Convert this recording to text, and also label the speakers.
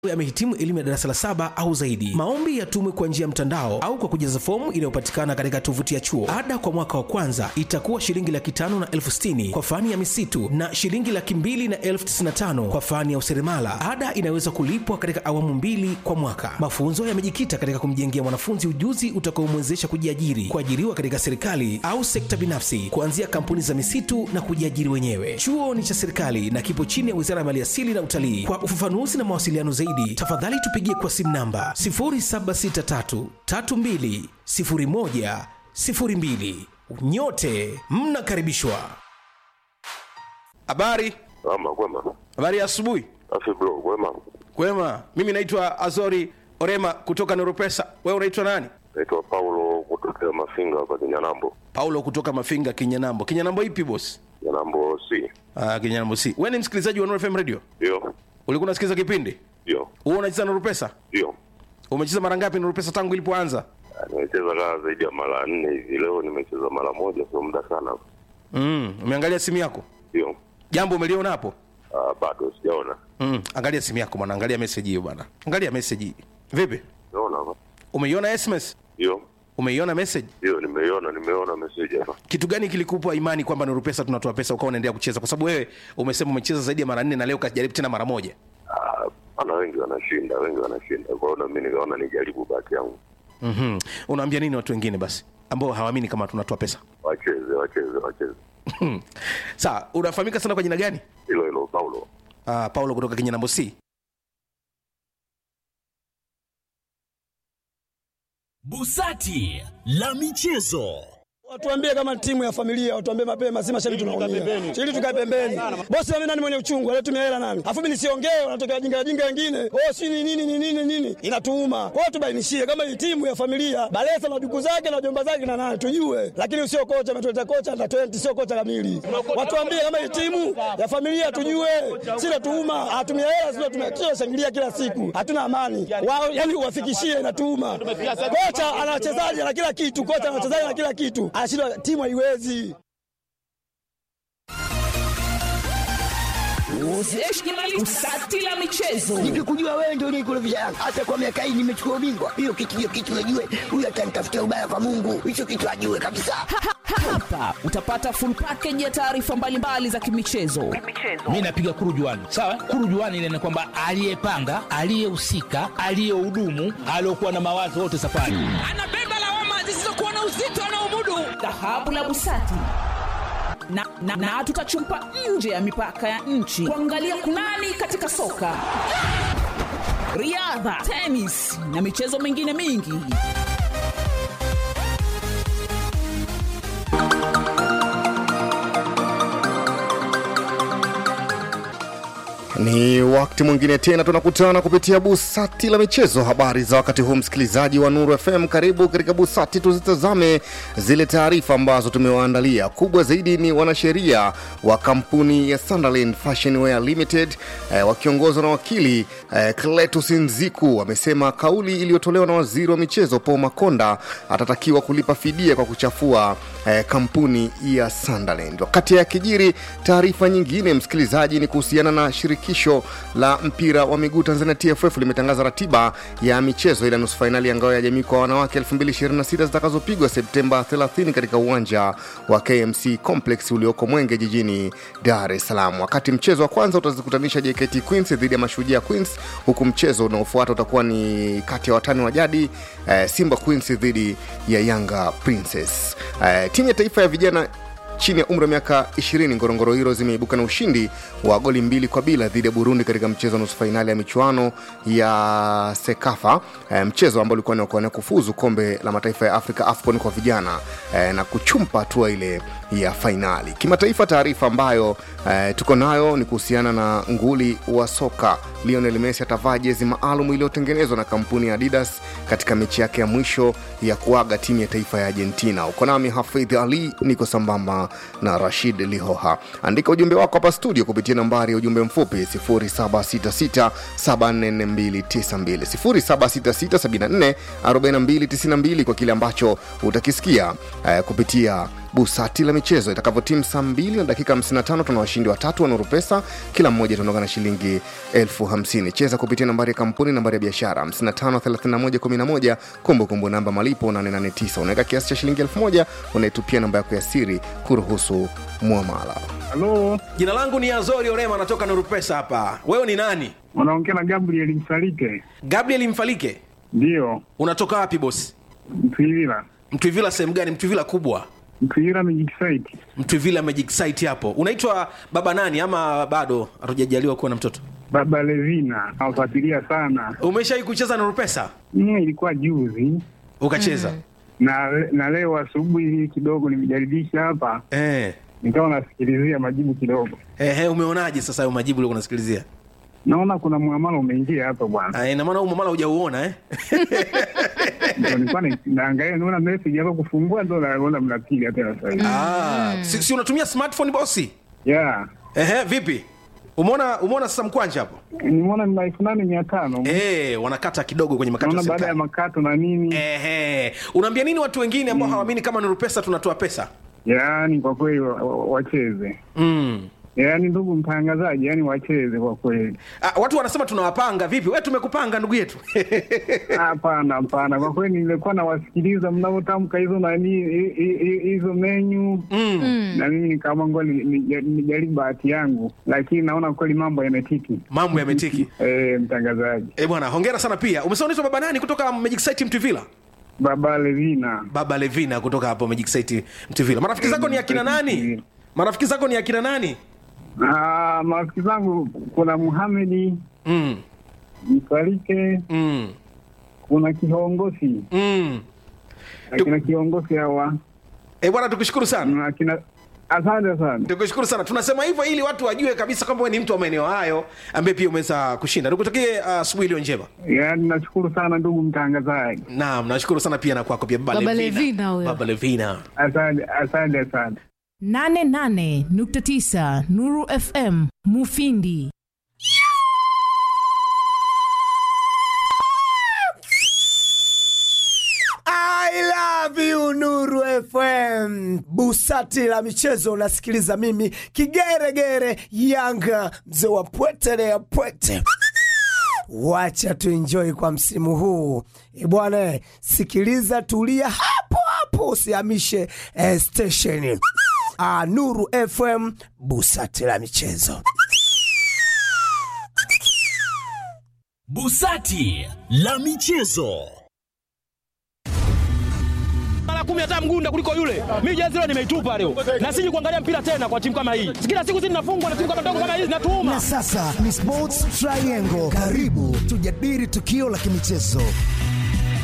Speaker 1: amehitimu elimu ya darasa la saba au zaidi. Maombi yatumwe kwa njia ya mtandao au kwa kujaza fomu inayopatikana katika tovuti ya chuo. Ada kwa mwaka wa kwanza itakuwa shilingi laki tano na elfu sitini kwa fani ya misitu na shilingi laki mbili na elfu tisini na tano kwa fani ya useremala. Ada inaweza kulipwa katika awamu mbili kwa mwaka. Mafunzo yamejikita katika kumjengea mwanafunzi ujuzi utakaomwezesha kujiajiri, kuajiriwa katika serikali au sekta binafsi, kuanzia kampuni za misitu na kujiajiri wenyewe. Chuo ni cha serikali na kipo chini ya Wizara ya Maliasili na Utalii. Kwa ufafanuzi na mawasiliano zaidi, tafadhali tupigie kwa simu namba 0763320102. Nyote mnakaribishwa.
Speaker 2: Habari,
Speaker 3: Ama kwema.
Speaker 2: habari ya asubuhi.
Speaker 3: Afi bro, kwema.
Speaker 2: Kwema, mimi naitwa Azori Orema kutoka Neuropesa. Wewe unaitwa nani?
Speaker 3: Naitwa Paulo kutokea Mafinga hapa Kinyanambo.
Speaker 2: Paulo kutoka Mafinga, Kinyanambo. Kinyanambo ipi boss?
Speaker 3: Kinyanambo C.
Speaker 2: Ah, Kinyanambo si. Wewe ni msikilizaji wa Nuru FM Radio?
Speaker 3: Ndio.
Speaker 2: Ulikuwa unasikiliza kipindi?
Speaker 3: Ndio.
Speaker 2: Wewe unacheza Neuropesa?
Speaker 3: Ndio.
Speaker 2: Umecheza mara ngapi Neuropesa tangu ilipoanza?
Speaker 3: Ah, Nimecheza kaa zaidi ya mara nne hivi. Leo nimecheza mara moja, sio muda sana.
Speaker 2: Mm, umeangalia simu yako?
Speaker 3: Ndio.
Speaker 2: Jambo umeliona hapo?
Speaker 3: Ah, bado sijaona.
Speaker 2: Mm, angalia simu yako bwana, angalia message hiyo bwana. Angalia message hii. Vipi?
Speaker 3: Naona hapa.
Speaker 2: Umeiona SMS?
Speaker 3: Ndio.
Speaker 2: Umeiona message?
Speaker 3: Ndio, nimeiona, nimeona message hapa.
Speaker 2: kitu gani kilikupa imani kwamba Nuru Pesa tunatoa pesa ukawa unaendelea kucheza? Kwa sababu wewe umesema umecheza zaidi ya mara nne na leo kajaribu tena mara moja.
Speaker 3: Ah, ana wengi wanashinda, wengi wanashinda. Kwa hiyo na mimi nikaona nijaribu bahati yangu.
Speaker 2: mm Unaambia nini watu wengine basi ambao hawaamini kama tunatoa pesa?
Speaker 3: Wacheze, wacheze, wacheze.
Speaker 2: Sawa, unafahamika sana kwa jina gani?
Speaker 3: Hilo hilo Paulo.
Speaker 2: Uh, Paulo kutoka Kinyanambo C.
Speaker 4: Busati la michezo.
Speaker 5: Watuambie kama timu ya familia, watuambie mapema, si mashabiki tunaumia. Ili tukae pembeni. Bosi mimi nani mwenye uchungu, anatumia hela nani? Afu mimi nisiongee, wanatokea jinga jinga wengine. Oh, si ni nini ni nini nini? Inatuuma. Kwa hiyo tubainishie kama hii timu ya familia, Balesa na duku zake na jomba zake na nani tujue. Lakini sio kocha ametuleta kocha na 20 sio kocha kamili. Watuambie kama hii timu ya familia tujue. Si natuuma, hatumia hela sio tumekio shangilia kila siku. Hatuna amani. Wao yani uwafikishie inatuuma. Kocha ana wachezaji na kila kitu, kocha ana wachezaji na kila kitu. Anashindwa timu haiwezi.
Speaker 6: Busati la michezo.
Speaker 7: Nikikujua wewe ndio unikurudisha Yanga. Hata kwa miaka hii nimechukua ubingwa. Hiyo kitu hiyo kitu najue. Huyu atanitafutia ubaya kwa Mungu. Hicho kitu ajue kabisa.
Speaker 6: Hapa utapata full package ya taarifa mbalimbali za kimichezo.
Speaker 8: mi napiga kurujuani sawa kurujuani ile ni kwamba aliyepanga aliyehusika aliyehudumu aliokuwa na mawazo wote safari
Speaker 6: Anabeba lawama zisizokuwa na uzito anaomudu. Dhahabu la Busati. Na, na, na tutachumpa nje ya mipaka ya nchi kuangalia kunani katika soka, riadha, tenis na michezo mingine mingi.
Speaker 9: Ni wakati mwingine tena tunakutana kupitia busati la michezo. Habari za wakati huu, msikilizaji wa Nuru FM, karibu katika busati. Tuzitazame zile taarifa ambazo tumewaandalia. Kubwa zaidi ni wanasheria wa kampuni ya Sunderland Fashion Wear Limited eh, wakiongozwa na wakili eh, Cletus Nziku wamesema kauli iliyotolewa na waziri wa michezo Paul Makonda atatakiwa kulipa fidia kwa kuchafua eh, kampuni ya Sunderland. Wakati ya kijiri, taarifa nyingine msikilizaji ni kuhusiana na shirikisho la mpira wa miguu Tanzania TFF limetangaza ratiba ya michezo ile nusu fainali ya ngao ya jamii kwa wanawake 2026 zitakazopigwa Septemba 30 katika uwanja wa KMC Complex ulioko Mwenge jijini Dar es Salaam. Wakati mchezo wa kwanza utazikutanisha JKT Queens dhidi ya Mashujaa Queens, huku mchezo unaofuata utakuwa ni kati ya watani wa jadi eh, Simba Queens dhidi ya Yanga Princess. Eh, timu ya taifa ya vijana chini ya umri wa miaka 20 Ngorongoro Heroes imeibuka na ushindi wa goli mbili kwa bila dhidi ya Burundi katika mchezo wa nusu fainali ya michuano ya Sekafa, e, mchezo ambao ulikuwa ni wa kuwania kufuzu kombe la mataifa ya Afrika AFCON kwa vijana e, na kuchumpa hatua ile ya fainali. Kimataifa, taarifa ambayo e, tuko nayo ni kuhusiana na nguli wa soka Lionel Messi atavaa jezi maalum iliyotengenezwa na kampuni ya Adidas katika mechi yake ya mwisho ya kuaga timu ya taifa ya Argentina. Uko nami Hafidh Ali, niko sambamba na Rashid Lihoha. Andika ujumbe wako hapa studio kupitia nambari ya ujumbe mfupi 0766744292 0766744292 kwa kile ambacho utakisikia eh, kupitia busati la michezo itakavyotimu saa 2 na dakika 55 tuna washindi watatu wa nuru pesa kila mmoja tunaondoka na shilingi elfu hamsini cheza kupitia nambari ya kampuni nambari ya biashara 553111 kumbukumbu namba malipo 889 unaweka kiasi cha shilingi elfu moja unaitupia namba yako ya siri kuruhusu mwamala
Speaker 10: halo
Speaker 2: jina langu ni azori orema natoka nurupesa hapa wewe ni nani
Speaker 10: unaongea na gabriel msalike
Speaker 2: gabriel mfalike
Speaker 10: ndiyo
Speaker 2: unatoka wapi bosi
Speaker 10: mtwivila
Speaker 2: mtwivila sehemu gani mtwivila kubwa
Speaker 10: mtwivila magic site
Speaker 2: mtwivila magic site hapo unaitwa baba nani ama bado hatujajaliwa kuwa na mtoto
Speaker 10: baba levina nawafuatilia sana
Speaker 2: umeshawai kucheza nurupesa
Speaker 10: mm, ilikuwa juzi
Speaker 2: ukacheza mm.
Speaker 10: na na leo asubuhi kidogo nimejaribisha hapa
Speaker 2: eh.
Speaker 10: nikawa nasikilizia majibu kidogo
Speaker 2: Ehe, umeonaje sasa hayo majibu uliokuwa unasikilizia
Speaker 10: naona kuna mwamala umeingia hapa bwana
Speaker 2: Ah, ina maana huu mwamala hujauona eh?
Speaker 10: Ndio nilikuwa na- naangalia naona message hapa kufungua ndo naona mnapiga tena sasa hivi
Speaker 2: ah, si, si unatumia smartphone bosi
Speaker 10: yeah
Speaker 2: Ehe, vipi umeona umeona sasa mkwanja hapo
Speaker 10: nimeona ni elfu nane mia tano
Speaker 2: Eh, wanakata kidogo kwenye makato ya
Speaker 10: naona baada ya
Speaker 2: serikali.
Speaker 10: makato na nini
Speaker 2: Ehe, unaambia nini watu wengine ambao hawaamini kama Nuru Pesa tunatoa pesa?
Speaker 10: yaani kwa kweli wa- wa- wacheze
Speaker 2: Mm.
Speaker 10: yaani ndugu mtangazaji yaani wacheze kwa kweli
Speaker 2: Ah, watu wanasema tunawapanga vipi? Wewe tumekupanga ndugu yetu.
Speaker 10: hapana hapana kwa kweli nilikuwa nawasikiliza mnavyotamka hizo nani hi- hi- hi- hizo menyu
Speaker 2: mm.
Speaker 10: na mimi nikaamua ngoja ni- ni- nijaribu bahati yangu lakini naona kweli mambo yametiki
Speaker 2: Mambo yametiki.
Speaker 10: eh mtangazaji
Speaker 2: Eh, bwana, hongera sana pia. Umesema unaitwa baba nani kutoka Magic Site Mtuvila?
Speaker 10: baba levina
Speaker 2: Baba Levina kutoka hapo Magic Site Mtuvila. Marafiki zako ni akina nani? Marafiki zako ni akina nani?
Speaker 10: Ah, marafiki zangu kuna muhamedi
Speaker 2: Mm.
Speaker 10: msalike
Speaker 2: Mm.
Speaker 10: kuna kiongozi
Speaker 2: Mm.
Speaker 10: akina kiongozi hawa
Speaker 2: Eh, bwana tukushukuru sana.
Speaker 10: na akina asante sana
Speaker 2: Tukushukuru sana. Tunasema hivyo ili watu wajue kabisa kwamba wewe ni mtu wa maeneo hayo ambaye pia umeweza kushinda. Nikutakie uh, asubuhi iliyo njema.
Speaker 10: yaani nashukuru sana ndugu mtangazaji
Speaker 2: Naam, nashukuru sana pia na kwako pia Baba,
Speaker 11: Baba
Speaker 2: Levina.
Speaker 11: Levina huyo.
Speaker 2: Baba Levina.
Speaker 10: asante asante asante
Speaker 12: 88.9 Nuru FM Mufindi.
Speaker 13: I love you Nuru FM. Busati la michezo unasikiliza mimi kigeregere Yanga mzee wa pwete ya pwete. Wacha tuenjoy kwa msimu huu E bwana, sikiliza, tulia hapo hapo, usihamishe eh, station. Ah, Nuru FM, busati la michezo.
Speaker 4: Busati la michezo.
Speaker 14: mara kumi hata mgunda kuliko yule. Mimi jezi leo nimeitupa leo, na siji kuangalia mpira tena kwa timu kama hii. Kila siku zinafungwa na timu kama ndogo kama hizi zinatuuma.
Speaker 15: Na sasa ni Sports Triangle. Karibu tujadili tukio la kimichezo